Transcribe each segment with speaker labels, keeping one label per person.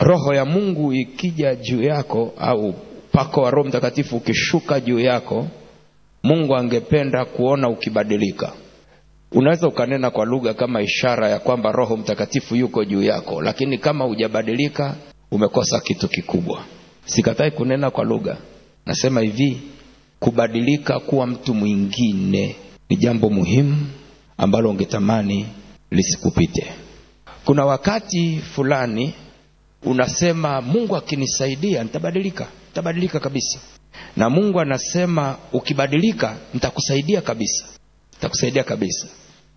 Speaker 1: roho ya mungu ikija juu yako au pako wa roho mtakatifu ukishuka juu yako mungu angependa kuona ukibadilika unaweza ukanena kwa lugha kama ishara ya kwamba roho mtakatifu yuko juu yako lakini kama hujabadilika umekosa kitu kikubwa sikatai kunena kwa lugha nasema hivi kubadilika kuwa mtu mwingine ni jambo muhimu ambalo ungetamani lisikupite kuna wakati fulani unasema mungu akinisaidia nitabadilika nitabadilika kabisa na mungu anasema ukibadilika nitakusaidia kabisa nitakusaidia kabisa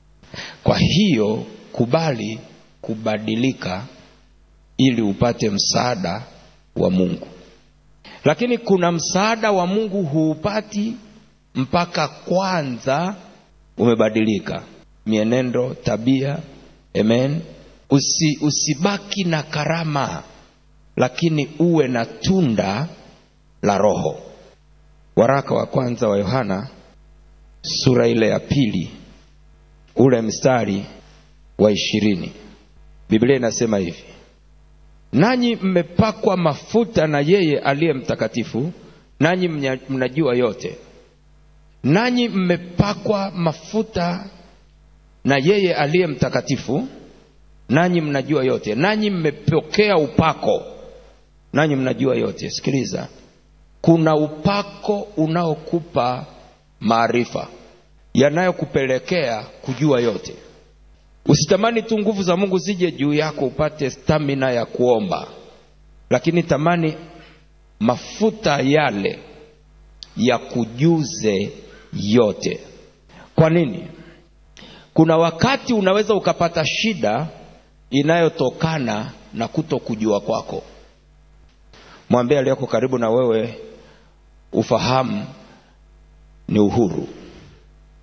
Speaker 1: kwa hiyo kubali kubadilika ili upate msaada wa mungu lakini kuna msaada wa mungu huupati mpaka kwanza umebadilika mienendo tabia amen Usi, usibaki na karama lakini uwe na tunda la roho waraka wa kwanza wa yohana sura ile ya pili ule mstari wa ishirini biblia inasema hivi nanyi mmepakwa mafuta na yeye aliye mtakatifu nanyi mnya- mnajua yote nanyi mmepakwa mafuta na yeye aliye mtakatifu nanyi mnajua yote nanyi mmepokea upako nanyi mnajua yote sikiliza kuna upako unaokupa maarifa yanayokupelekea kujua yote usitamani tu nguvu za mungu zije juu yako upate stamina ya kuomba lakini tamani mafuta yale ya kujuze yote kwa nini kuna wakati unaweza ukapata shida inayotokana na kuto kujua kwako mwambie aliyoko karibu na wewe ufahamu ni uhuru